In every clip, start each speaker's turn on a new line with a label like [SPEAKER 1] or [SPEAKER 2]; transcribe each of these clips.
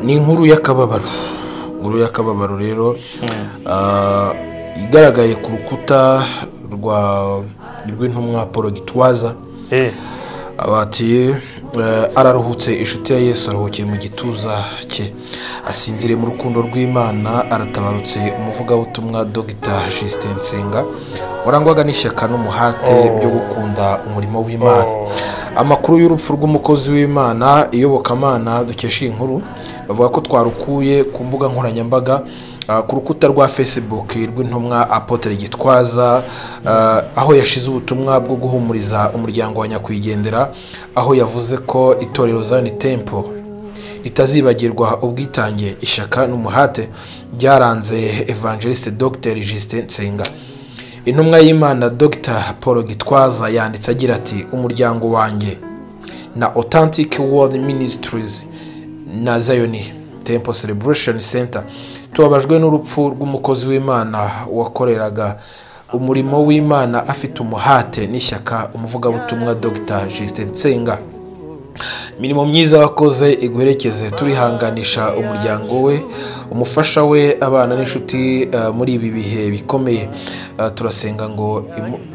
[SPEAKER 1] ni inkuru y'akababaro inkuru y'akababaro rero igaragaye ku rukuta rw'intumwa paul gitwaza abatiye araruhutse inshuti ya yesu aruhukiye mu gituza cye asinziriye mu rukundo rw'imana aratabarutse umuvugabutumwa dogita jisite nsenga warangwaga n'ishyaka n'umuhate byo gukunda umurimo w'imana amakuru y'urupfu rw'umukozi w'imana iyobokamana dukesha iyi nkuru bavuga ko twarukuye ku mbuga nkoranyambaga ku rukuta rwa fesibuke rw'intumwa apotere gitwaza aho yashize ubutumwa bwo guhumuriza umuryango wa nyakwigendera aho yavuze ko itorero zani tempo ritazibagirwa ubwitange ishyaka n'umuhate byaranze evangeliste dogiteri jisite nsenga intumwa y'imana dogita paul gitwaza yanditse agira ati umuryango wanjye na otantike wodi minisitirizi na zayoni tempo sereburesheni senta tubabajwe n'urupfu rw'umukozi w'imana wakoreraga umurimo w'imana afite umuhate n'ishyaka umuvugabutumwa dogita jisite nsenga imirimo myiza wakoze iguherekeze turihanganisha umuryango we umufasha we abana n'inshuti muri ibi bihe bikomeye turasenga ngo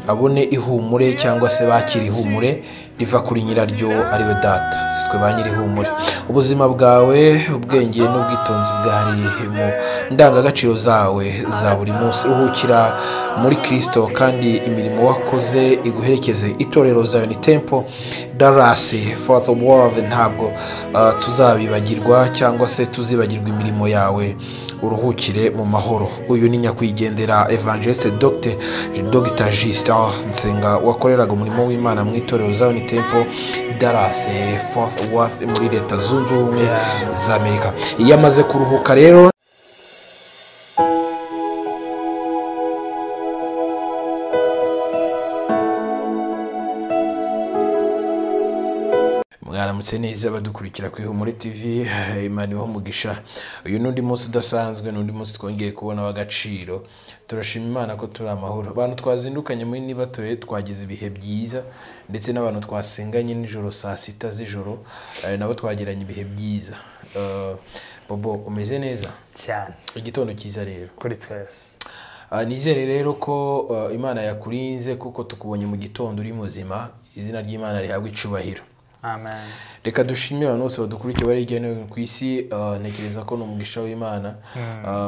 [SPEAKER 1] abone ihumure cyangwa se bakire ihumure riva kuri nyiraryo ariwe data sitwe ba nyirihumure ubuzima bwawe ubwenge n'ubwitonzi bwari mu ndangagaciro zawe za buri munsi uhukira muri kirisito kandi imirimo wakoze iguherekeze itorero zawe ni tempo darasi foru wodi ntabwo tuzabibagirwa cyangwa se tuzibagirwa imirimo yawe uruhukire mu mahoro uyu ni nyakwigendera evangeliste dogite dogita jisita nsenga wakoreraga umurimo w'imana mu itorero za unitempo darase fofu wafu muri leta zunze ubumwe za amerika iyo amaze kuruhuka rero mwaramutse neza badukurikira ku ihumure tv imana ibaho umugisha uyu ni undi munsi udasanzwe ni undi munsi twongeye kubona w'agaciro turashima imana ko turi amahoro abantu twazindukanye muri niba turere twagize ibihe byiza ndetse n'abantu twasenganye nijoro saa sita z'ijoro nabo twagiranye ibihe byiza bobo umeze neza
[SPEAKER 2] cyane
[SPEAKER 1] igitondo cyiza rero
[SPEAKER 2] kuri twese
[SPEAKER 1] nizere rero ko imana yakurinze kuko tukubonye mu gitondo uri muzima izina ry'imana rihabwa icubahiro reka dushimire abantu bose badukurikiye bari hirya no hino ku isi ntekereza ko ni umugisha w'imana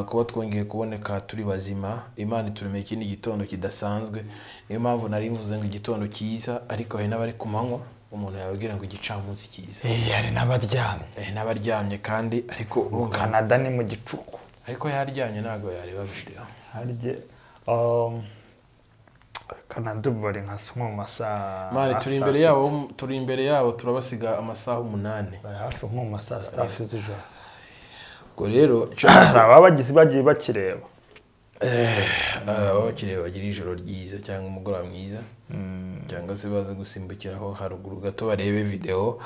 [SPEAKER 1] kuba twongeye kuboneka turi bazima imana ituremeye ikindi gitondo kidasanzwe niyo mpamvu nari mvuze ngo igitondo cyiza ariko hari n'abari ku manywa umuntu yababwira ngo igicamunsi cyiza
[SPEAKER 2] hari n'abaryamye
[SPEAKER 1] hari n'abaryamye kandi ariko
[SPEAKER 2] kanada ni mu gicuku
[SPEAKER 1] ariko yaryamye ntabwo yareba videwo
[SPEAKER 2] kanadubari nka sumwe mu masaha
[SPEAKER 1] mani turi imbere yabo turi imbere yabo turabasiga amasaha umunani
[SPEAKER 2] bari hafi nko mu masaha sitafu z'ijoro
[SPEAKER 1] ubwo rero
[SPEAKER 2] hari ababagizi bagiye bakireba
[SPEAKER 1] ababa bakireba bagira ijoro ryiza cyangwa umugoroba mwiza cyangwa se baza gusimbukiraho haruguru gato barebe videwo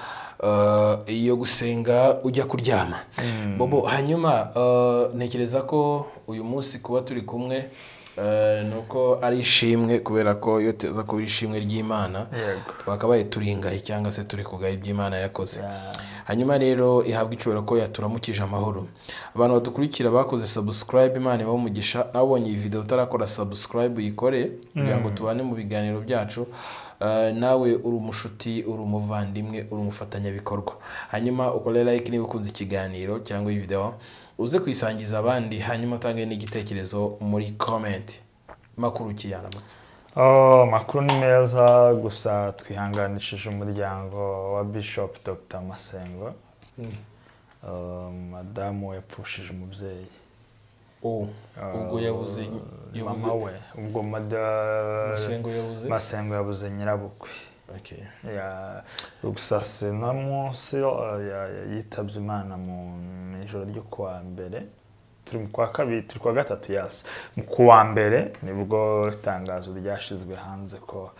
[SPEAKER 1] iyo gusenga ujya kuryama bobo hanyuma ntekereza ko uyu munsi kuba turi kumwe ni uko ari ishimwe kubera ko iyo tuza kuba ishimwe ry'imana twakabaye turingaye cyangwa se turi kugaya iby'imana yakoze hanyuma rero ihabwa icubero ko yaturamukije amahoro abantu badukurikira bakoze sabusikarayibe imana ibaho umugisha nawe ubonye iyi videwo utarakora sabusikarayibe uyikore kugira ngo tubane mu biganiro byacu nawe uri umushuti uri umuvandimwe uri umufatanyabikorwa hanyuma ukore layike niba ukunze ikiganiro cyangwa iyi videwo uze kuyisangiza abandi hanyuma utange n'igitekerezo muri komenti makuru kiyaramutse
[SPEAKER 2] makuru ni meza gusa twihanganishije umuryango wa bishop dr masengo madamu we yapfushije umubyeyi
[SPEAKER 1] ubwo yabuze
[SPEAKER 2] mama we ubwo masengo yabuze nyirabukwe gusa si no munsi yitabye imana mu ijoro ryo kuwa mbere turi mu kwa kabiri turi kuwa gatatu yasi mu kuwa mbere nibwo itangazo ryashyizwe hanze ko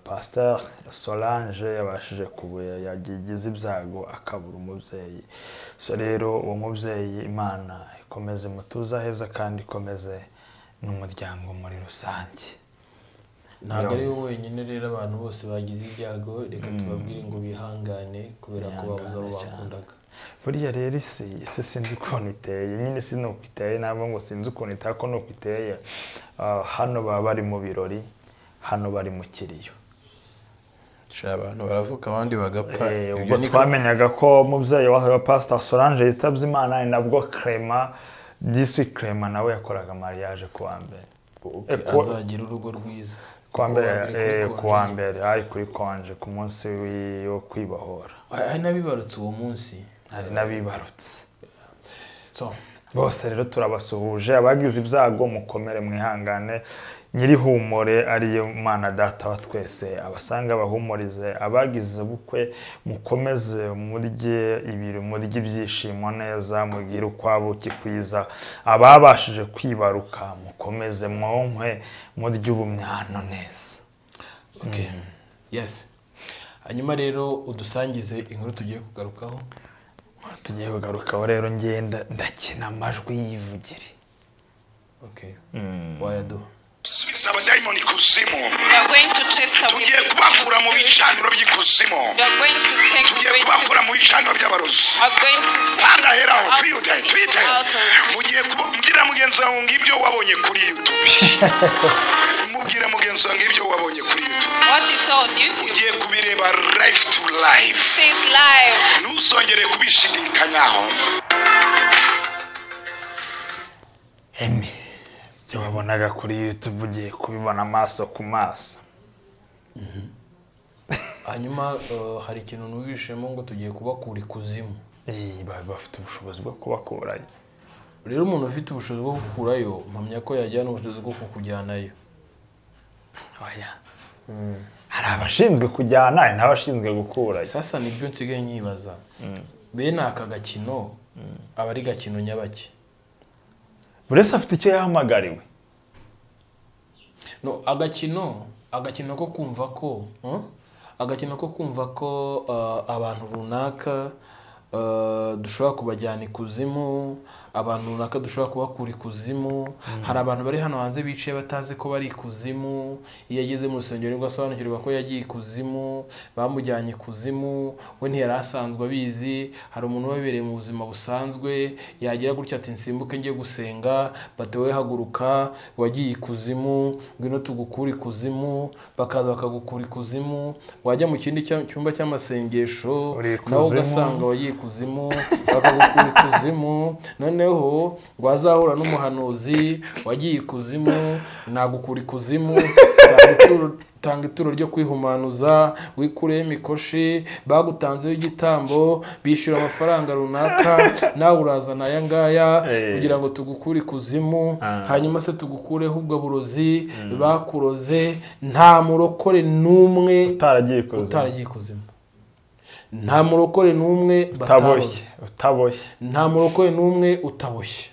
[SPEAKER 2] pasiteri solange yabashije kubuye yagize ibyago akabura umubyeyi so rero uwo mubyeyi imana ikomeze mutuze aheza kandi ikomeze n'umuryango muri rusange
[SPEAKER 1] ntabwo ari we wenyine rero abantu bose bagize ibyago reka tubabwire ngo bihangane kubera ko babuze abo bakundaga
[SPEAKER 2] buriya rero isi isi sinzi ukuntu iteye nyine si nuko iteye ntabwo ngo sinzi ukuntu iteye ko nuko iteye Ah, hano baba bari mu birori hano bari mu kiriyo
[SPEAKER 1] Sha, abantu baravuka abandi bagapfa
[SPEAKER 2] Eh,
[SPEAKER 1] Ibyo
[SPEAKER 2] ubwo
[SPEAKER 1] ni ko-
[SPEAKER 2] twamenyaga ko umubyeyi wa wa pasita solange yitabye imana ni nabwo kerema disi kerema nawe yakoraga mariage ku wa mbere
[SPEAKER 1] Ok,
[SPEAKER 2] eh, kuwa-
[SPEAKER 1] azagira urugo rwiza
[SPEAKER 2] ku wa mbere
[SPEAKER 1] Kuko wabiri
[SPEAKER 2] eh,
[SPEAKER 1] kuri
[SPEAKER 2] ku wa
[SPEAKER 1] konje.
[SPEAKER 2] mbere hari kuri konje ku munsi wi- wo kwibohora
[SPEAKER 1] Ah, hari n'abibarutse uwo munsi
[SPEAKER 2] hari n'abibarutse
[SPEAKER 1] so
[SPEAKER 2] bose rero turabasuhuje abagize ibyago mukomere mwihangane nyirihumure ariyo mwana data wa twese abasanga abahumurize abagize ubukwe mukomeze murye ibiro murye ibyishimo neza mugire ukwabuki kwiza ababashije kwibaruka mukomeze mwonkwe murye ubumyano neza
[SPEAKER 1] ok yes hanyuma rero udusangize inkuru tugiye kugarukaho
[SPEAKER 2] tugiye kugarukaho rero ngenda ndakina amajwi y'ivugiri
[SPEAKER 1] ok wayaduha
[SPEAKER 3] subiza abadayimoni ikuzimu
[SPEAKER 4] We are going to chase away.
[SPEAKER 3] tugiye kubakura mu bicaniro by'ikuzimu
[SPEAKER 4] We are going to take
[SPEAKER 3] tugiye
[SPEAKER 4] away. to-
[SPEAKER 3] kubakura mu bicaniro by'abarozi
[SPEAKER 4] We are going to take.
[SPEAKER 3] kandi aheraho
[SPEAKER 4] Out-
[SPEAKER 3] twiyute twite
[SPEAKER 4] out of it.
[SPEAKER 3] mugiye kubwira mugenzi wawe ngo ibyo wabonye kuri yutubi mubwire mugenzi wawe ngo ibyo wabonye kuri yutubi
[SPEAKER 4] What is on YouTube?
[SPEAKER 3] ugiye kubireba life to life
[SPEAKER 4] Say it live.
[SPEAKER 3] ntuzongere kubishidikanyaho
[SPEAKER 2] emi ibyo wabonaga kuri yutube ugiye kubibona amaso ku maso
[SPEAKER 1] hanyuma eh, hari ikintu numvishemo ngo tugiye kubakura ikuzimu
[SPEAKER 2] Eh, ba- bafite ubushobozi bwo kubakurayo
[SPEAKER 1] rero umuntu ufite ubushobozi bwo gukurayo mpamya ko yajyana ubushobozi bwo kukujyanayo
[SPEAKER 2] oya hari abashinzwe kujyana hari n'abashinzwe gukurayo
[SPEAKER 1] sasa nibyo nsigaye nyibaza bene aka gakino aba ari gakino nyabaki
[SPEAKER 2] buri wese afite icyo yahamagariwe
[SPEAKER 1] no agakino agakino ko kumva ko eh? agakino ko kumva ko eh, abantu runaka eh, dushobora kubajyana ikuzimu abantu runaka dushobora kubakura ikuzimu hari abantu bari hano hanze bicaye batazi ko bari ikuzimu iyo ageze mu rusengero nibwo asobanukirwa ko yagiye ikuzimu bamujyanye ikuzimu we ntiyari asanzwe abizi hari umuntu wabibereye mu buzima busanzwe yagira gutya ati nsimbuke njye gusenga batewe haguruka wagiye ikuzimu ngwino tugukura ikuzimu bakaza bakagukura ikuzimu wajya mu kindi cya- cyumba cy'amasengesho
[SPEAKER 2] Uri ikuzimu.
[SPEAKER 1] nawe ugasanga wagiye ikuzimu bakagukura ikuzimu noneho wazahura n'umuhanuzi wagiye ikuzimu nagukura ikuzimu tanga ituro- tanga ituro ryo kwihumanuza wikureho imikoshi bagutanzeho igitambo bishyura amafaranga runaka nawe urazana aya ngaya
[SPEAKER 2] Eh.
[SPEAKER 1] kugira ngo tugukure ikuzimu
[SPEAKER 2] Ah.
[SPEAKER 1] hanyuma se tugukureho ubwo burozi bakuroze nta murokore n'umwe
[SPEAKER 2] utaragiye ikuzimu
[SPEAKER 1] utaragiye ikuzimu nta murokore n'umwe
[SPEAKER 2] utaboshye
[SPEAKER 1] bataboshye
[SPEAKER 2] utaboshye
[SPEAKER 1] nta murokore n'umwe utaboshye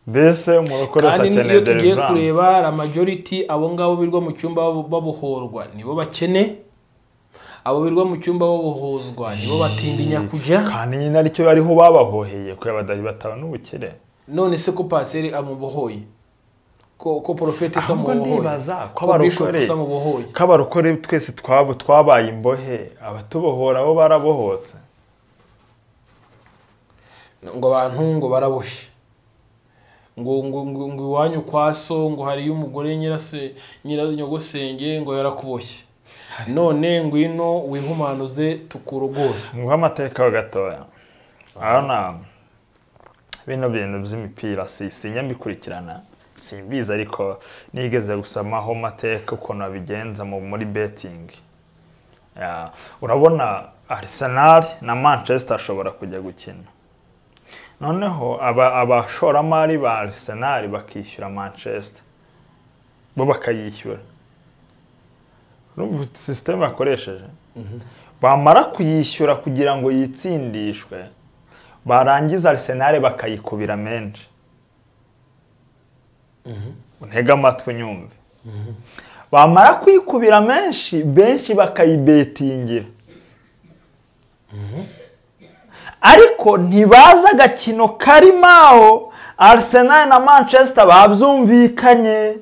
[SPEAKER 2] mbese umurokore wese
[SPEAKER 1] kandi
[SPEAKER 2] akeneye
[SPEAKER 1] n'iyo tugiye
[SPEAKER 2] deliverance.
[SPEAKER 1] kureba la majority abo ngabo birwa mu cyumba babu- babohorwa nibo bakene abo birwa mu cyumba babohozwa nibo batindinya kujya
[SPEAKER 2] kandi nyine aricyo bariho babahoheye kubera badahari batabona ubukire
[SPEAKER 1] none se ko paseri amubohoye ko ko porofeti isa
[SPEAKER 2] ahubwo
[SPEAKER 1] mubohoye
[SPEAKER 2] ndibaza ko
[SPEAKER 1] ko bishopu
[SPEAKER 2] abarokore
[SPEAKER 1] isa mubohoye
[SPEAKER 2] ko abarokore twese twabo twabaye imbohe abatubohora bo barabohotse
[SPEAKER 1] ngo abantu ngo baraboshye ngo ngo ngo ngo iwanyu kwa so ngo hariyo umugore nyirase nyiranyogosenge ngo yarakuboshye none ngwino wihumanuze tukurogore
[SPEAKER 2] nguha amateka ho gatoya urabona bino bintu by'imipira si sijya mbikurikirana simbizi ariko nigeze gusamaho amateka ukuntu babigenza mu- muri betingi Ya, urabona Arsenal na manchester ashobora kujya gukina noneho aba- abashoramari ba Arsenal bakishyura manchester bo bakayishyura urumva sisiteme bakoresheje bamara kuyishyura kugira ngo yitsindishwe barangiza arisenali bakayikubira menshi untege amatwi unyumve bamara kuyikubira menshi benshi bakayibetingira ariko ntibazi agakino karimo aho arisenali na manchester babyumvikanye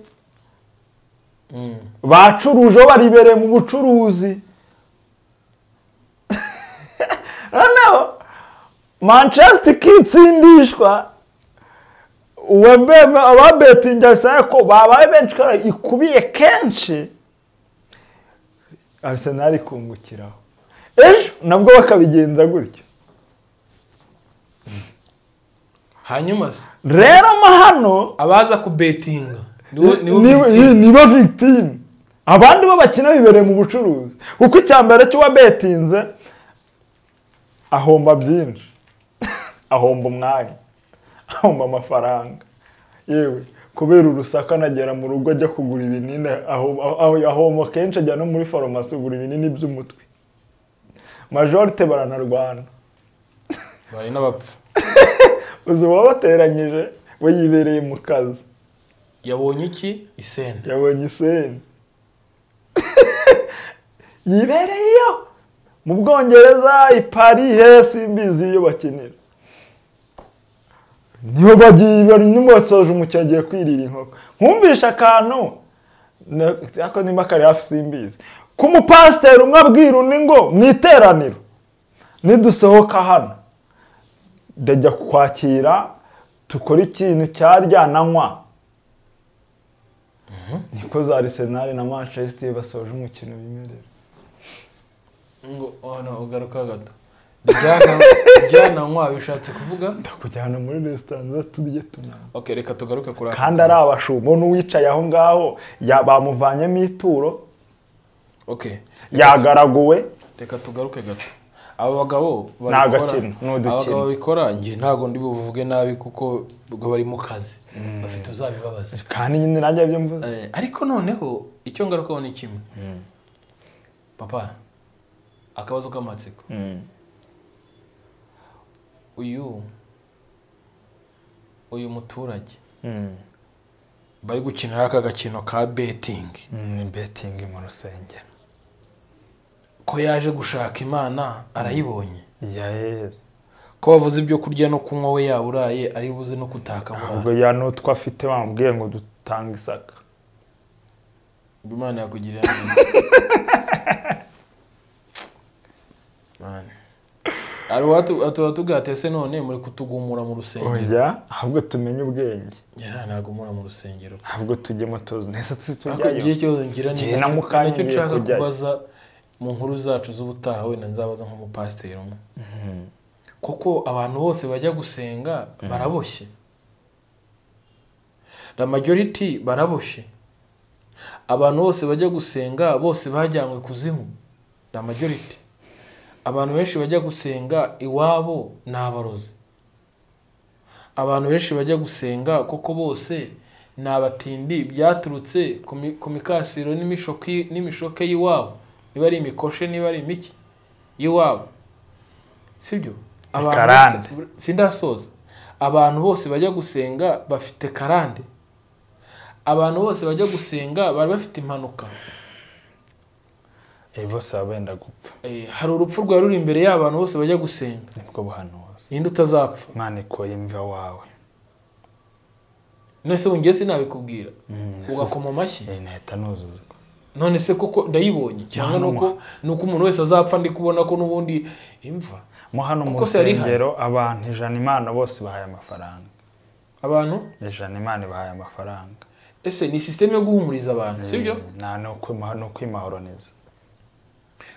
[SPEAKER 2] bacuruje aho baribereye mu bucuruzi noneho manchester kitsindishwa uwabema ababetingi arsenal ko babaye benshi kandi ikubiye kenshi arsenal ikungukiraho ejo nabwo bakabigenza gutyo
[SPEAKER 1] hanyuma se
[SPEAKER 2] rero amahano
[SPEAKER 1] abaza kubetinga
[SPEAKER 2] ni- niba victime abandi bo bakina bibereye mu bucuruzi kuko icya mbere cy'uwabetinze ahomba byinshi ahomba umwanya ahomba amafaranga yewe kubera urusaku anagera mu rugo ajya kugura ibinini ahoma aho- ahoma kenshi ajya no muri farumasi kugura ibinini by'umutwe majorite baranarwana
[SPEAKER 1] bari n'abapfa
[SPEAKER 2] uzi uwabateranyije we yibereye mu kazi
[SPEAKER 1] yabonye iki isena
[SPEAKER 2] yabonye iseni yibereye iyo mu bwongereza i parihe simbizi iyo bakinira niyo bagiye bari n'umusoje umukino agiye kwirira inkoko nkumvisha akantu na- ako nimba kari hafi simbizi k'umupasiteri umwe abwira undi ngo mu iteraniro nidusohoka hano ndajya kukwakira tukore ikintu cyarya nanywa niko za arisenali na manchester basoje umukino bimerera
[SPEAKER 1] ngo oh no ugaruka gato ryana ryana nkwa bishatse kuvuga
[SPEAKER 2] ndakujyana muri resitora turye tunanywa
[SPEAKER 1] ok reka tugaruke kuri aka
[SPEAKER 2] kandi ari abashumba n'uwicaye aho ngaho ya- bamuvanyemo ituro
[SPEAKER 1] ok
[SPEAKER 2] yagaraguwe
[SPEAKER 1] reka tugaruke gato abo bagabo babikora-
[SPEAKER 2] Ni agakino, ni udukino.
[SPEAKER 1] abagabo babikora njye ntabwo ndi buvuge nabi kuko ubwo bari mu kazi bafite uzabibabaza
[SPEAKER 2] kandi nyine nanjye ibyo mvuze
[SPEAKER 1] Eh, ariko noneho icyo ngarukaho ni kimwe papa akabazo k'amatsiko uyu uyu muturage bari gukinira aka gakino ka betingi
[SPEAKER 2] ni betingi mu rusengero
[SPEAKER 1] ko yaje gushaka imana arayibonye
[SPEAKER 2] yaheze
[SPEAKER 1] ko wavuze ibyo kurya no kunywa we yaburaye ari buze no kutaka
[SPEAKER 2] ubwo ya n'utwo afite bamubwiye ngo dutanga isaka
[SPEAKER 1] imana yakugirira neza hari uwatugatese atese none muri kutugumura mu rusengero
[SPEAKER 2] oya ahubwo tumenye ubwenge
[SPEAKER 1] njye nta ntagumura mu rusengero
[SPEAKER 2] ahubwo tujyemo tuzi nese tuzi
[SPEAKER 1] ariko
[SPEAKER 2] tujyayo
[SPEAKER 1] igihe ikibazo ngira ni
[SPEAKER 2] Njye na
[SPEAKER 1] nacyo-
[SPEAKER 2] mukanya
[SPEAKER 1] nacyo
[SPEAKER 2] ngiye
[SPEAKER 1] nshaka
[SPEAKER 2] kujyayo.
[SPEAKER 1] kubaza mu nkuru zacu z'ubutaha wenda nzabaza nk'umupasiteri umwe kuko abantu bose bajya gusenga baraboshye the majority baraboshye abantu bose bajya gusenga bose bajyanywe kuzimu the majority abantu benshi bajya gusenga iwabo ni abarozi abantu benshi bajya gusenga kuko bose ni abatindi byaturutse ku mi- ku mikasiro n'imishoki- n'imishoke y'iwabo niba ari imikoshe niba ari imiki y'iwabo sibyo abantu bose
[SPEAKER 2] karande.
[SPEAKER 1] sindasoza abantu bose bajya gusenga bafite karande abantu bose bajya gusenga bari bafite impanuka
[SPEAKER 2] Eh, bose baba benda gupfa
[SPEAKER 1] Eh, hari urupfu rwari ruri imbere y'abantu bose bajya gusenga
[SPEAKER 2] nibwo buhanuzi
[SPEAKER 1] ninde utazapfa
[SPEAKER 2] imana ikora imva wawe
[SPEAKER 1] none se wongeye sinabikubwira ugakoma amashyi
[SPEAKER 2] Eh, nahita nuzuzwa
[SPEAKER 1] none se koko ndayibonye cyangwa
[SPEAKER 2] Mwana
[SPEAKER 1] nuko nuko umuntu wese azapfa ndi kubona ko n'ubundi imva
[SPEAKER 2] mo hano mu
[SPEAKER 1] Kuko se yari ihari.
[SPEAKER 2] rusengero abantu ijana imana bose bahaye amafaranga
[SPEAKER 1] abantu
[SPEAKER 2] ijana imana ibahaye amafaranga
[SPEAKER 1] ese ni sisiteme yo guhumuriza abantu sibyo
[SPEAKER 2] Eh, nta no kwima- no kwimahoroniza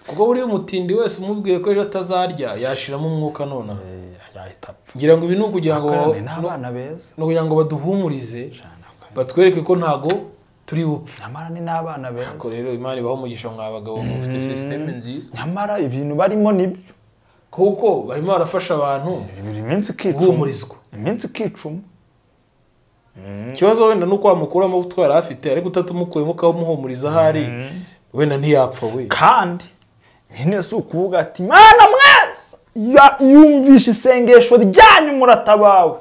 [SPEAKER 1] kuko buriya umutindi wese umubwiye ko ejo atazarya yashiramo umwuka nonaha
[SPEAKER 2] Eh, yahita apfa
[SPEAKER 1] ngira ngo ibi ni ukugira ngo
[SPEAKER 2] akarane n'abana beza
[SPEAKER 1] ni ukugira ngo baduhumurize
[SPEAKER 2] Ijana akarane.
[SPEAKER 1] batwereke ko ntago turi bupfe
[SPEAKER 2] nyamara ni n'abana
[SPEAKER 1] ariko
[SPEAKER 2] beza
[SPEAKER 1] rero imana ibaho umugisha mwa bagabo mufite sisiteme nziza
[SPEAKER 2] nyamara ibintu barimo nibyo
[SPEAKER 1] kuko barimo barafasha abantu
[SPEAKER 2] buri minsi ikicuma
[SPEAKER 1] guhumurizwa
[SPEAKER 2] iminsi ikicuma
[SPEAKER 1] ikibazo wenda ni uko wamukuramo utwara afite ariko utatumukuyemo ukamuhumuriza ahari wenda ntiyapfa we
[SPEAKER 2] kandi nyine si ukuvuga ati mana mwese ya- yumvishe isengesho ryanyu muratabawe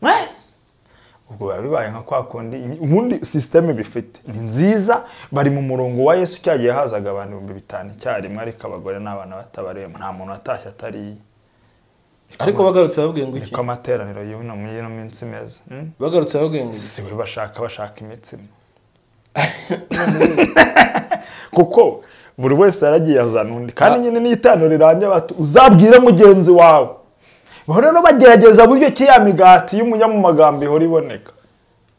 [SPEAKER 2] mwese ubwo biba bibaye nka kwa kundi ubundi sisiteme bifite ni nziza bari mu murongo wa yesu cyagiye hazaga abantu ibihumbi bitanu icyarimwe ariko abagore n'abana batabariwe nta muntu watashye atariye
[SPEAKER 1] ariko bagarutse babwiye ngo iki
[SPEAKER 2] niko amateraniro y'ino mu y'ino minsi meza hmm?
[SPEAKER 1] bagarutse babwiye ngo iki
[SPEAKER 2] si we bashaka bashaka imitsima kuko buri wese yaragiye azana undi kandi nyine n'itaniro rirangira bati uzabwire mugenzi wawe bahora no bagerageza buryo ki ya migati y'umunyamagambo ihora iboneka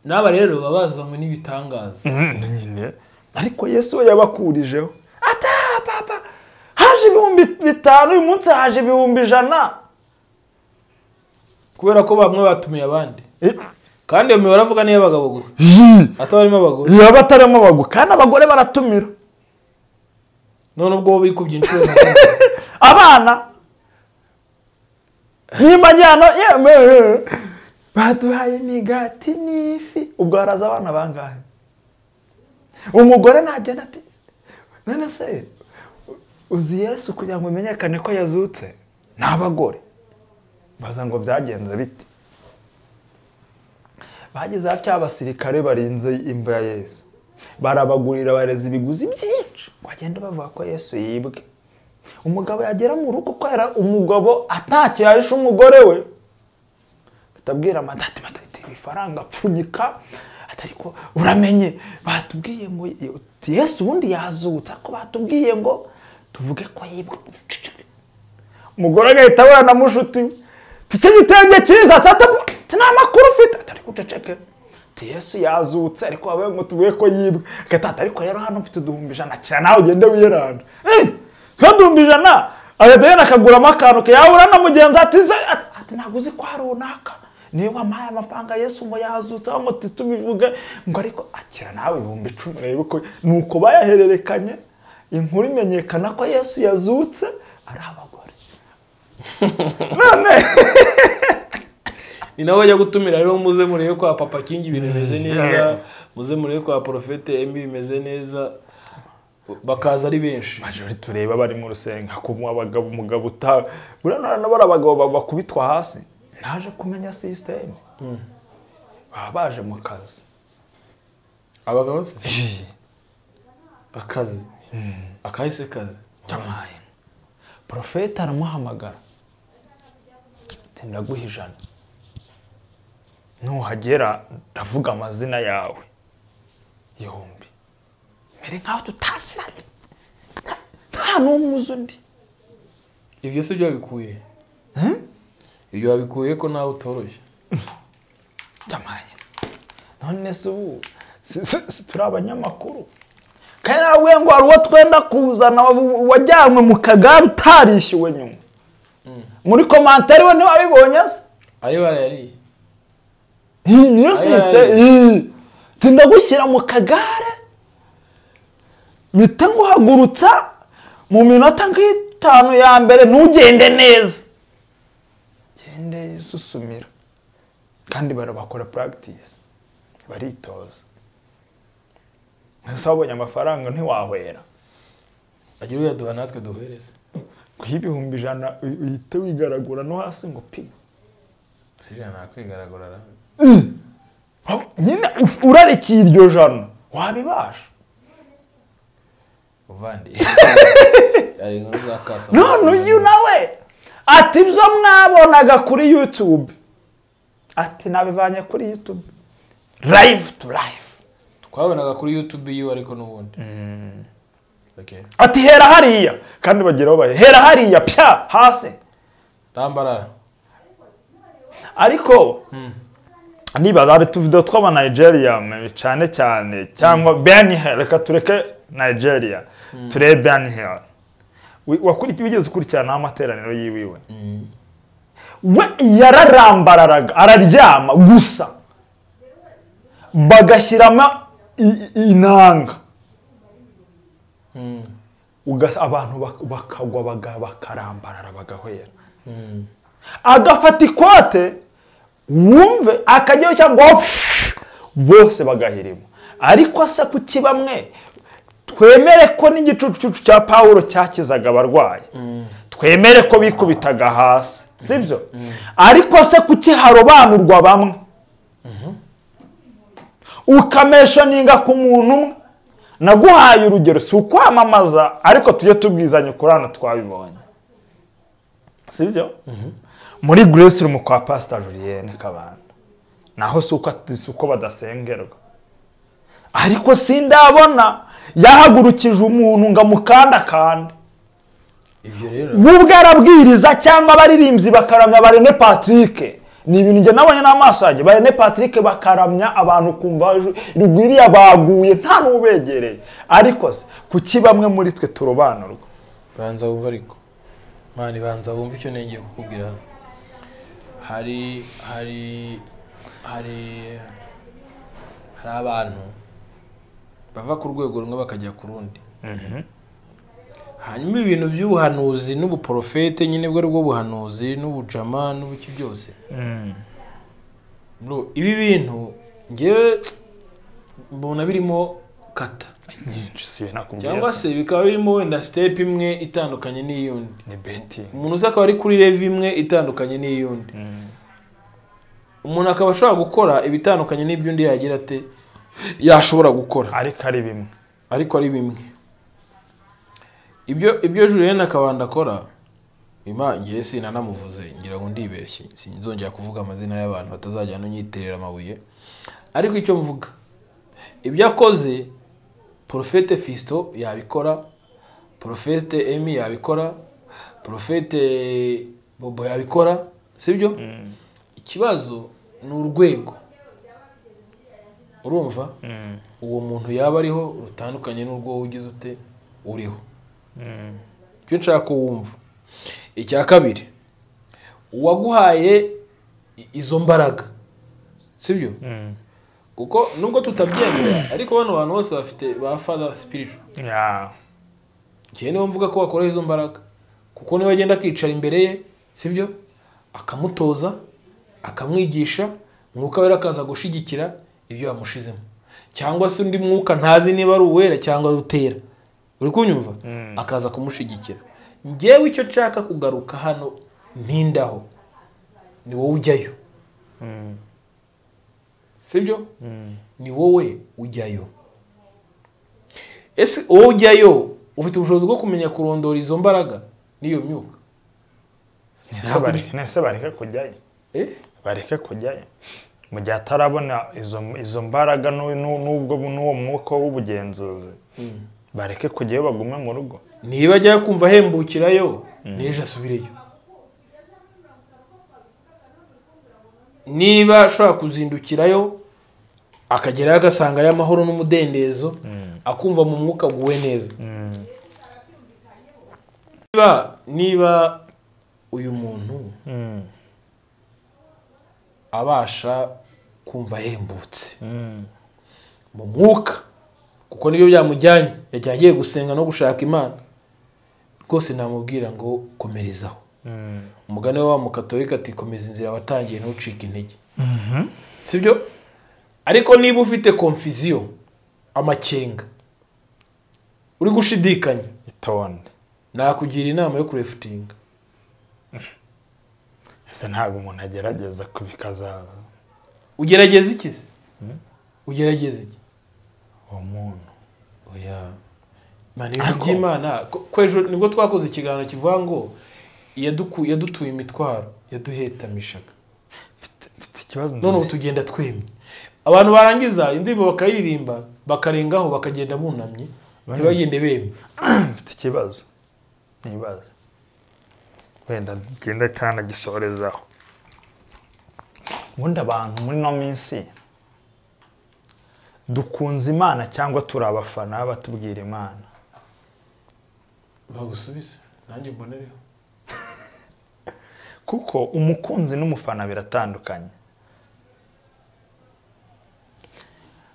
[SPEAKER 1] n'aba rero baba bazanywe n'ibitangaza
[SPEAKER 2] nyine ariko yesu we yabakurijeho ata papa haje ibihumbi bitanu uyu munsi haje ibihumbi ijana
[SPEAKER 1] kubera ko bamwe batumiye abandi
[SPEAKER 2] Eh,
[SPEAKER 1] kandi iyo mibare avuga niyo abagabo gusa
[SPEAKER 2] yii,
[SPEAKER 1] atabarimo abagore
[SPEAKER 2] yaba atarimo abagore kandi abagore baratumira
[SPEAKER 1] none ubwo bo bikubye inshuro makumyabiri
[SPEAKER 2] abana nimba njyana yewe baduhaye imigati n'ifi ubwo haraza abana bangahe umugore nagenda ati none se uzi yesu kugira ngo umenyekane ko yazutse n'abagore baza ngo byagenze bite bagize hatya abasirikare barinze imva ya yesu barabagurira bareza ibiguzi byinshi bagenda bavuga ko yesu yibwe umugabo yagera mu rugo kubera umugabo atacyo yahishe umugore we atabwira madate madate ifaranga apfunyika ati ariko uramenye batubwiye ngo yesu ubundi yazutse ariko batubwiye ngo tuvuge ko yibwe ubucucike umugore agahita abona na mushuti we ati icyo gitenge cyiza tata ati nta makuru ufite ati ariko uceceke ati yesu yazutse ariko wabaye ngo tuvuge ko yibwe agahita ati ariko rero hano mfite uduhumbi ijana kira nawe ugende wiranda Eh! nk'uduhumbi ijana agahita yenda akaguramo akantu yahura na mugenzi ati "Se," ati ati, ntabwo uzi ko hari runaka niyo wampaye amafaranga yesu ngo yazutse aho ngo tubivuge ngo ariko akira nawe ibihumbi icumi urebe uko ni uko bayahererekanye inkuru imenyekana ko yesu yazutse ari abagore none
[SPEAKER 1] ni nawe ajya gutumira rero muze murebe kwa papa kingi ibintu bimeze neza muze murebe kwa porofete embi bimeze neza bakaza ari benshi
[SPEAKER 2] majori tureba bari mu rusenga kumwe abagabo umugabo uta buriya none bari abagabo ba- bakubitwa hasi naje kumenya sisiteme baba baje mu kazi
[SPEAKER 1] abagabo se akazi akahise kazi
[SPEAKER 2] cyamaye porofeti aramuhamagara ati ndaguha ijana nuhagera ndavuga amazina yawe igihumbi mbere nkaho tutaziranye Nta- nta n'umwe uzi undi
[SPEAKER 1] ibyo si byo wabikuye ibyo wabikuye ko nawe utoroshye
[SPEAKER 2] byamaye none se ubu si- si- si turi abanyamakuru kandi nawe ngo hari uwo twenda kuzana wa- wajyanywe mu kagare utarishyuwe nyuma muri komantere we ntiwabibonye se
[SPEAKER 1] ayo barayariye
[SPEAKER 2] Iyi niyo sisite
[SPEAKER 1] aye.
[SPEAKER 2] ndagushyira mu kagare mpita nguhagurutsa mu minota nk'itanu ya mbere ntugende neza gende susumira kandi barabakora puragitisi baritoza ese wabonye amafaranga ntiwahwera
[SPEAKER 1] agira uyaduha natwe duhereze
[SPEAKER 2] guha ibihumbi ijana uy- uhite wigaragura no hasi ngo pi
[SPEAKER 1] siriya ntakwigaragurara
[SPEAKER 2] nyine uf- urarikiye iryo jana wabibasha
[SPEAKER 1] uvandiye ari inkuru za kasa
[SPEAKER 2] none uyu nawe ati ibyo mwabonaga kuri yutube ati nabivanye kuri yutube rayivu tu rayivu
[SPEAKER 1] twabonaga kuri yutube yiwe ariko n'ubundi Okay.
[SPEAKER 2] ati hera hariya kandi bageraho bahe hera hariya pya hasi
[SPEAKER 1] Rambarara.
[SPEAKER 2] ariko niba hari utuvido tw'aba Nigeria mm, cyane cyane cyangwa Ben Hill reka tureke Nigeria turebe Ben Hill Wi- wakurikiye wigeze ukurikirana amateraniro yiwiwe we yararambararaga araryama gusa bagashyiramo i- i- inanga Uga- abantu bak- bakagwa baga- bakarambarara bagahwera agafata ikote wumve akajyaho cyangwa pfush, bose bagahirima ariko se kuki bamwe twemere ko n'igicucucu cya pawulo cyakizaga abarwayi twemere ko bikubitaga hasi sibyo ariko se kuki harobanurwa bamwe ukameshoninga ku muntu umwe naguhaye urugero si ukwamamaza ariko tujye tubwizanya ukuri hano twabibonye sibyo muri grace room kwa pasita julienne kabanda naho si uko ati- si uko badasengerwa ariko sindabona yahagurukije umuntu ngo amukandakande
[SPEAKER 1] ibyo rero
[SPEAKER 2] bubwo arabwiriza cyangwa abaririmbyi bakaramya barene patrick ni ibintu njye nabonye n'amaso yanjye barene patrick bakaramya abantu kumva ju- rugwiriya baguye nta n'ubegereye ariko se kuki bamwe muri twe turobanurwa
[SPEAKER 1] banza wumva ariko mani banza wumva icyo nengeye kukubwira hano. hari hari hari hari abantu bava ku rwego rumwe bakajya ku rundi hanyuma ibintu by'ubuhanuzi n'ubuporofete nyine bwo aribwo buhanuzi n'ubujama n'ubuki byose Bro, ibi bintu ngewe mbona birimo kata
[SPEAKER 2] nyinshi si ibintu nakubwira
[SPEAKER 1] cyangwa
[SPEAKER 2] se
[SPEAKER 1] se bikaba birimo wenda sitepu imwe itandukanye n'iyundi
[SPEAKER 2] ni beti
[SPEAKER 1] umuntu uzi akaba ari kuri revi imwe itandukanye n'iy'undi umuntu akaba ashobora gukora ibitandukanye n'ibyo undi yagira ate yashobora gukora
[SPEAKER 2] ariko ari bimwe
[SPEAKER 1] ariko ari bimwe ibyo ibyo julienne akabanda akora ima ngiye sinanamuvuze ngira ngo ndibeshye sinzongera kuvuga amazina y'abantu batazajya hano nyiterera amabuye ariko icyo mvuga ibyo akoze porofete fisito yabikora porofete emi yabikora porofete bobo yabikora sibyo ikibazo ni urwego urumva uwo muntu yaba ariho rutandukanye n'urwo wowe ugize ute uriho icyo nshaka ko wumva icya kabiri uwaguhaye i- izo mbaraga sibyo kuko nubwo tutabyemera ariko bano bantu bose bafite ba fada sipiriju
[SPEAKER 2] Ya.
[SPEAKER 1] njyewe niwe mvuga ko wakoraho izo mbaraga kuko niwe agenda akicara imbere ye sibyo akamutoza akamwigisha mwuka we akaza gushyigikira ibyo yamushizemo cyangwa se undi mwuka ntazi niba ari uwera cyangwa utera uri kunyumva akaza kumushyigikira ngewe icyo nshaka kugaruka hano ntindaho ni wowe ujyayo sibyo ni wowe ujyayo ese wowe ujyayo ufite ubushobozi bwo kumenya kurondora izo mbaraga n'iyo myuka
[SPEAKER 2] Ese bareke- ese bareke kujyayo
[SPEAKER 1] Eh?
[SPEAKER 2] bareke kujyayo mu gihe atarabona izo izo mbaraga n'u- n'u- n'ubwo n'uwo mwuka w'ubugenzuzi bareke kujyayo bagume mu rugo
[SPEAKER 1] niba ajya kumva ahembukirayo n'ejo asubireyo niba ashobora kuzindukirayo akagerayo agasangayo amahoro n'umudendezo akumva mu mwuka aguwe neza niba niba uyu muntu abasha kumva ahembutse mu mwuka kuko nibyo byamujyanye yajya agiye gusenga no gushaka imana rwose namubwira ngo komerezaho umugani we wa mukatolika ati komeza inzira watangiye ntucike intege sibyo ariko niba ufite konfiziyo amakenga uri gushidikanya
[SPEAKER 2] itonde
[SPEAKER 1] nakugira inama yo kurefutinga
[SPEAKER 2] ese ntabwo umuntu agerageza kubikazaza
[SPEAKER 1] ugerageza iki se ugerageza iki
[SPEAKER 2] uwo muntu
[SPEAKER 1] oya mani ibintu by'imana ko- ko ejo nibwo twakoze ikiganiro kivuga ngo yaduku- yadutuye imitwaro yaduhetamishaga
[SPEAKER 2] Mfite ikibazo
[SPEAKER 1] none ubu tugenda twemye abantu barangiza indirimbo bakayiririmba bakarengaho bakagenda bunamye ntibagende bemye
[SPEAKER 2] mfite ikibazo nibaza wenda ngenda cyanagisorezaho ubundi abantu muri ino minsi dukunze imana cyangwa turi abafana batubwira imana
[SPEAKER 1] bagusubize nanjye mbonereho
[SPEAKER 2] kuko umukunzi n'umufana biratandukanye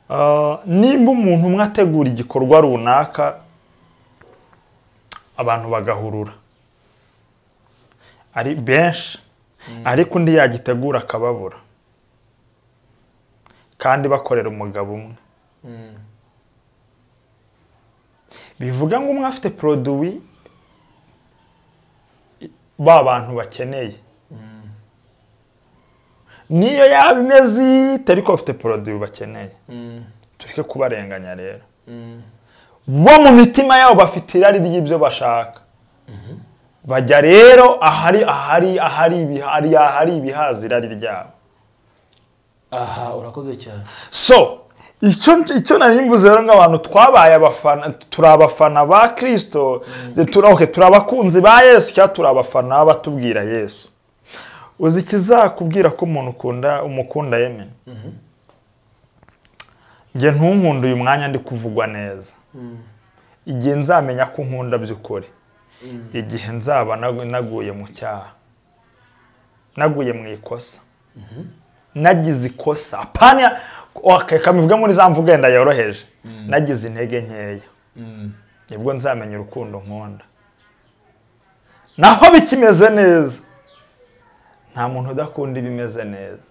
[SPEAKER 2] Ah, nimba umuntu umwe ategura igikorwa runaka abantu bagahurura ari benshi ariko undi yagitegura akababura kandi bakorera umugabo umwe bivuga ngo umwe afite poroduwi ba bantu bakeneye niyo yaba imeze ite ariko bafite poroduwi bakeneye tureke kubarenganya rero bo mu mitima yabo bafite irari ry'ibyo bashaka bajya rero ahari ahari ahari ibiha- ahari ahari ibihaza irari ryabo
[SPEAKER 1] aha urakoze cyane
[SPEAKER 2] so icyo icyo nari mvuze rero nk'abantu twabaye abafana turi abafana ba kirisito turi okay, turi abakunzi ba yesu cyangwa turi abafana b'abatubwira yesu uzi ikizakubwira ko umuntu ukunda umukunda yeme njye ntunkunde uyu mwanya ndi kuvugwa neza igihe nzamenya ko unkunda by'ukuri igihe nzaba nagu- naguye mu cyaha naguye mu ikosa nagize ikosa paniya reka mbivuge muri za mvuga yenda yoroheje nagize intege nkeya nibwo nzamenya urukundo nkunda naho bikimeze neza nta muntu udakunda ibimeze neza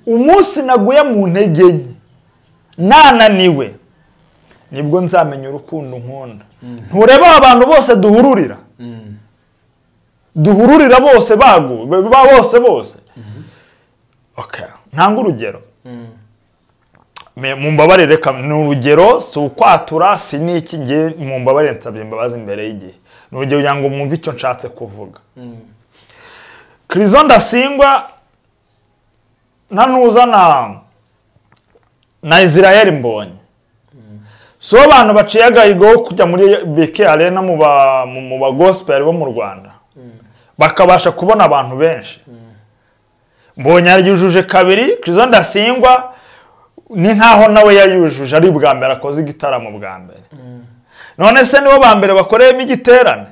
[SPEAKER 2] umunsi naguye mu ntege nke nananiwe nibwo nzamenya urukundo nkunda ntureba abantu bose duhururira duhururira bose bagu ba bose bose Okay. ntanga urugero Me- mumbabarire reka ni urugero si ukwatura si n'iki ngiye mumbabarire nsabye imbabazi imbere y'igihe ni urugero kugira ngo mwumve icyo nshatse kuvuga kirizo ndasingwa na nuza na na israel mbonye si bo abantu baciye agahigo wo kujya muri beke arena mu ba- mu- mu bagosiperi bo mu rwanda bakabasha kubona abantu benshi mbonye yujuje kabiri kirizo ndasingwa ni nk'aho nawe yayujuje ari ubwa mbere akoze igitaramo bwa mbere none se nibo ba mbere bakoreyemo igiterane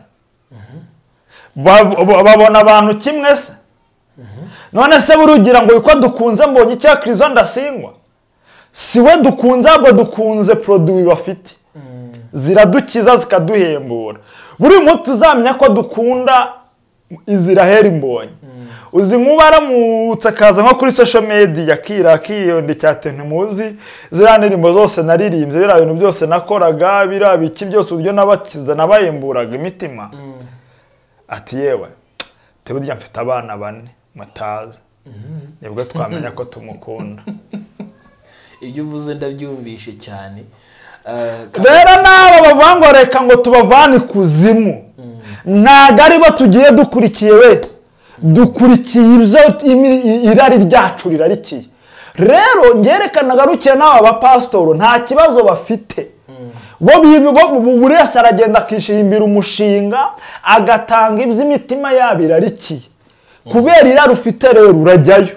[SPEAKER 2] Ba- ba- babona abantu kimwe se none se burugira ngo uko dukunze mbonye icya kirizo ndasingwa si we dukunze ahubwo dukunze poroduwi bafite ziradukiza zikaduhembura buri munsi tuzamenya ko dukunda iziraheri mbonye uzi nkuba aramutse akaza nko kuri social media akira akiyonde cya muzi ziriya ndirimbo zose naririmbye biriya bintu byose nakoraga biriya biki byose uburyo nabakiza nabahemburaga imitima ati yewe te burya mfite abana bane mutazi nibwo twamenya ko tumukunda
[SPEAKER 1] ibyo uvuze ndabyumvishe cyane
[SPEAKER 2] rero n'aba bavuga ngo reka ngo tubavane ikuzimu ntabwo aribo tugiye dukurikiye we dukurikiye ibyo imi- i- irari ryacu rirarikiye rero ngerekana garukiye n'aba bapasitoro nta kibazo bafite bo bibi- bo- bo- buri wese aragenda akishimbira umushinga agatanga iby'imitima yabo irarikiye kubera irari ufite rero urajyayo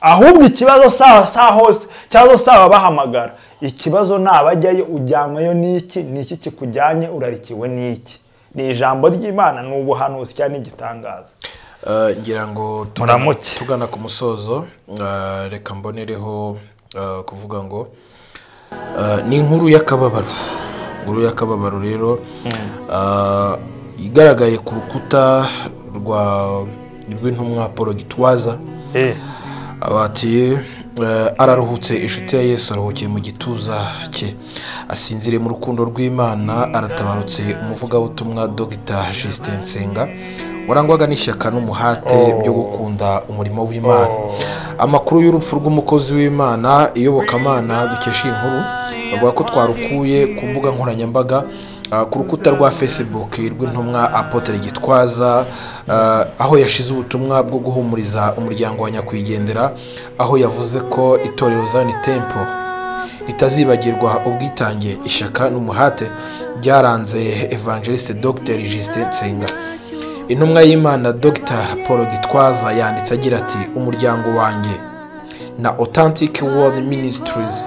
[SPEAKER 2] ahubwo ikibazo sawa sawa hose cyangwa se ababahamagara ikibazo ni abajyayo ujyanwayo n'iki n'iki kikujyanye urarikiwe n'iki ni ijambo ry'imana ni ubuhanuzi cyangwa ni igitangaza
[SPEAKER 5] Eh, ngira ngo tugana-
[SPEAKER 2] Muramuke.
[SPEAKER 5] tugana ku musozo eh, reka mbonereho eh, kuvuga ngo eh, ni inkuru y'akababaro inkuru y'akababaro rero eh, igaragaye ku rukuta rwa rw'intumwa paul gitwaza abatiye araruhutse inshuti ya yesu aruhukiye mu gituza cye asinziriye mu rukundo rw'imana aratabarutse umuvugabutumwa dogita jisite nsenga warangwaga n'ishyaka n'umuhate byo gukunda umurimo w'imana amakuru y'urupfu rw'umukozi w'imana iyobokamana dukesha iyi nkuru bavuga ko twarukuye ku mbuga nkoranyambaga ah, ku rukuta rwa facebook rw'intumwa apotere gitwaza ah, aho yashize ubutumwa bwo guhumuriza umuryango wa nyakwigendera aho yavuze ko itorero zani tempo ritazibagirwa ubwitange ishyaka n'umuhate byaranze evangeliste dr justin nsenga intumwa y'imana dr paul gitwaza yanditse agira ati umuryango wanjye na authentic world ministries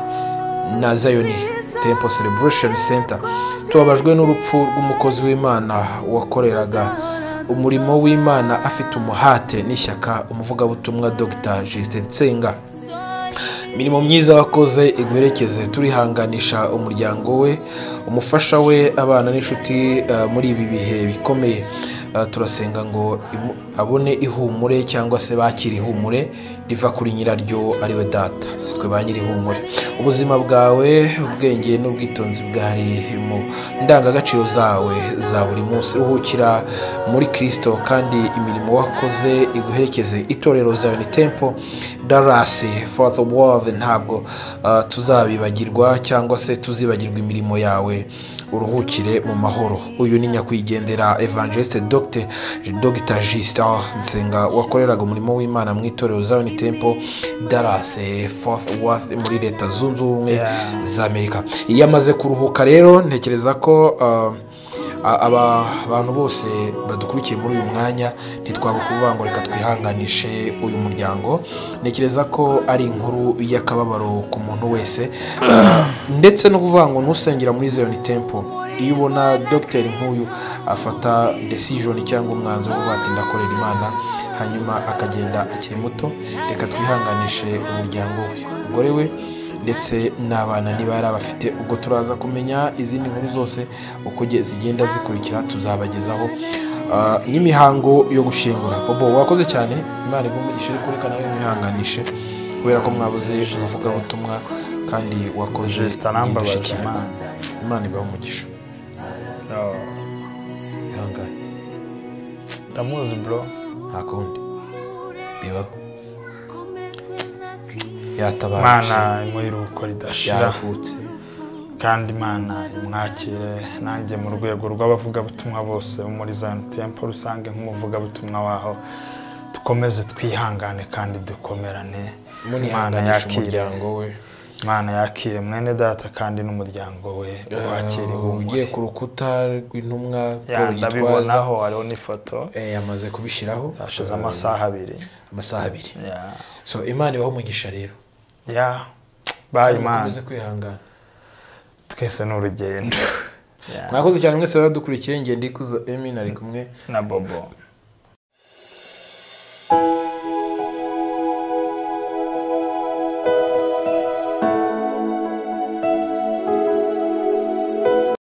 [SPEAKER 5] na zayoni temple celebration center tubabajwe n'urupfu rw'umukozi w'imana wakoreraga umurimo w'imana afite umuhate n'ishyaka umuvugabutumwa dr justin nsenga imirimo myiza wakoze iguherekeze turihanganisha umuryango we umufasha we abana n'inshuti eh, muri ibi bihe bikomeye Eh, turasenga ngo imu- abone ihumure cyangwa se bakire ihumure riva kuri nyiraryo ari we data si twe ba nyir'ihumure ubuzima bwawe ubwenge n'ubwitonzi bwari mu ndangagaciro zawe za buri munsi ruhukira muri kirisito kandi imirimo wakoze iguherekeze itorero zawe ni tempo darasi foru world ntabwo ah, tuzabibagirwa cyangwa se tuzibagirwa imirimo yawe uruhukire mu mahoro uyu ni nyakwigendera evangeliste dogite dogita jisita nsenga wakoreraga umurimo w'imana mu itorero za yoni tempo darase fofu wati muri leta zunze ubumwe
[SPEAKER 2] Yeah.
[SPEAKER 5] za amerika iyo amaze kuruhuka rero ntekereza ko uh, a- aba bantu bose badukurikiye muri uyu mwanya ntitwabukuvuga ngo reka twihanganishe uyu muryango ntekereza ko ari inkuru y'akababaro ku muntu wese Uh, ndetse no kuvuga ngo ntusengera muri ziyoni tempo iyo ubona dogiteri nk'uyu afata desijoni cyangwa umwanzuro wo kuvuga ati ndakorera imana hanyuma akagenda akiri muto reka twihanganishe umuryango we umugore we ndetse n'abana niba yari abafite ubwo turaza kumenya izindi nkuru zose uko ge- zigenda zikurikira tuzabagezaho Ah, n'imihango yo gushingura bobo wakoze cyane imana igomba igishiri kureka nawe mwihanganishe kubera ko mwabuze umuvugabutumwa kandi wakoze
[SPEAKER 2] jesita nambabaje
[SPEAKER 5] n'indashyikirwa.
[SPEAKER 2] imana
[SPEAKER 5] imana ibahe umugisha ihangane
[SPEAKER 2] ndamuzi bro
[SPEAKER 5] nta kundi bibaho yatabarutse
[SPEAKER 2] imana imuhira uko ridashira
[SPEAKER 5] yaruhutse
[SPEAKER 2] kandi imana imwakire nanjye mu rwego rw'abavugabutumwa bose bo muri zayoni tempo rusange nk'umuvugabutumwa waho dukomeze twihangane kandi dukomerane imana
[SPEAKER 5] munihanganisha
[SPEAKER 2] yakire
[SPEAKER 5] umuryango we
[SPEAKER 2] imana yakire mwene data kandi n'umuryango we wakire
[SPEAKER 5] ugiye
[SPEAKER 2] ihumure
[SPEAKER 5] ku rukuta rw'intumwa
[SPEAKER 2] Ya,
[SPEAKER 5] paul gitwaza
[SPEAKER 2] ndabibonaho hariho n'ifoto
[SPEAKER 5] eh, yamaze kubishyiraho
[SPEAKER 2] hashize
[SPEAKER 5] eh,
[SPEAKER 2] amasaha abiri
[SPEAKER 5] amasaha abiri
[SPEAKER 2] ya
[SPEAKER 5] so imana ibaho umugisha rero
[SPEAKER 2] ya bayi imana
[SPEAKER 1] mukomeze kwihangana
[SPEAKER 2] twese ni urugendo Ya.
[SPEAKER 5] mwakoze cyane mwese baradukurikiye ngende ikuza emin ari kumwe
[SPEAKER 2] na bobo